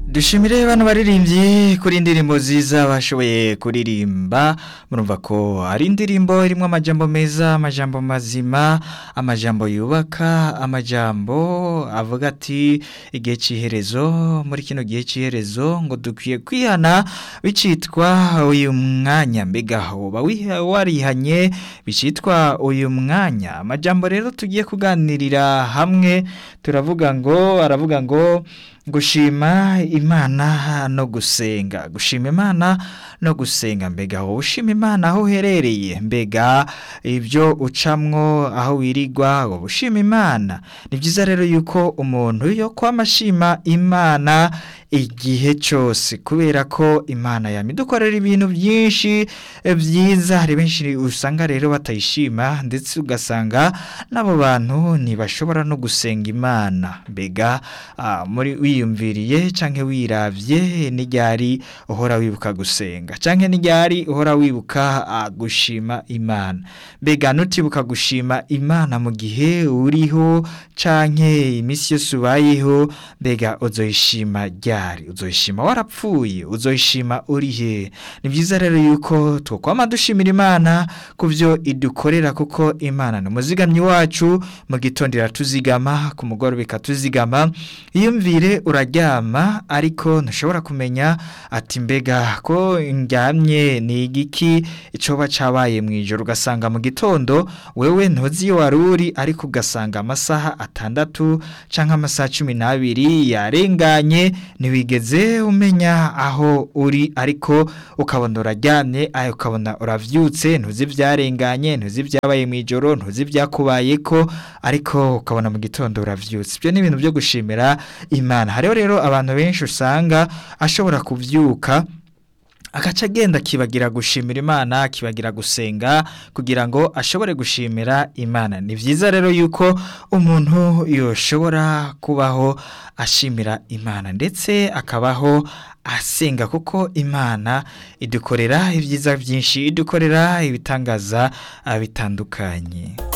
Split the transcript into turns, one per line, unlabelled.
dushimire bano baririmbyi kuri indirimbo nziza bashoboye kuririmba murumva ko ari indirimbo irimo amajambo meza amajambo mazima amajambo yubaka amajambo avuga ati igihe cy'iherezo muri kino gihe cy'iherezo ngo dukwiye kwihana bicitwa uyu mwanya mbega uba warihanye bicitwa uyu mwanya amajambo rero tugiye kuganirira hamwe turavuga ngo aravuga ngo gushima imana no gusenga gushima imana no gusenga mbega wowe ushima imana aho uherereye mbega ibyo ucamwo aho wirirwa wowe ushima imana ni byiza rero yuko umuntu yo kwama ashima imana igihe cyose kubera ko imana yamidukorera ibintu byinshi byiza hari benshi usanga rero batayishima ndetse ugasanga n'abo bantu ntibashobora no gusenga imana mbega muri wiyumviriye cyangwa wirabye n'iryari uhora wibuka gusenga cyangwa n'iryari uhora wibuka gushima imana mbega nutibuka gushima imana mu gihe uriho cyangwa iminsi yose ubayeho mbega uzoyishima ryari uzoyishima warapfuye uzoyishima uri he ni byiza rero yuko twakwama dushimira imana ku byo idukorera kuko imana ni umuzigamyi wacu mu gitondo iratuzigama ku mugoroba ikatuzigama iyumvire uraryama ariko ntushobora kumenya ati mbega ko ndyamye ni igiki icyoba cyabaye mu ijoro ugasanga mu gitondo wewe ntuzi iyo wari uri ariko ugasanga amasaha atandatu cyangwa amasaha cumi n'abiri yarenganye ntiwigeze umenya aho uri ariko ukabona uraryamye ukabona urabyutse ntuzi ibyarenganye ntuzi ibyabaye mu ijoro ntuzi ibyakubaye ko ariko ukabona mu gitondo urabyutse ibyo ni ibintu byo gushimira imana hariho rero abantu benshi usanga ashobora kubyuka agaca agenda akibagira gushimira imana akibagira gusenga kugira ngo ashobore gushimira imana ni byiza rero yuko umuntu yoshobora kubaho ashimira imana ndetse akabaho asenga kuko imana idukorera ibyiza byinshi idukorera ibitangaza bitandukanye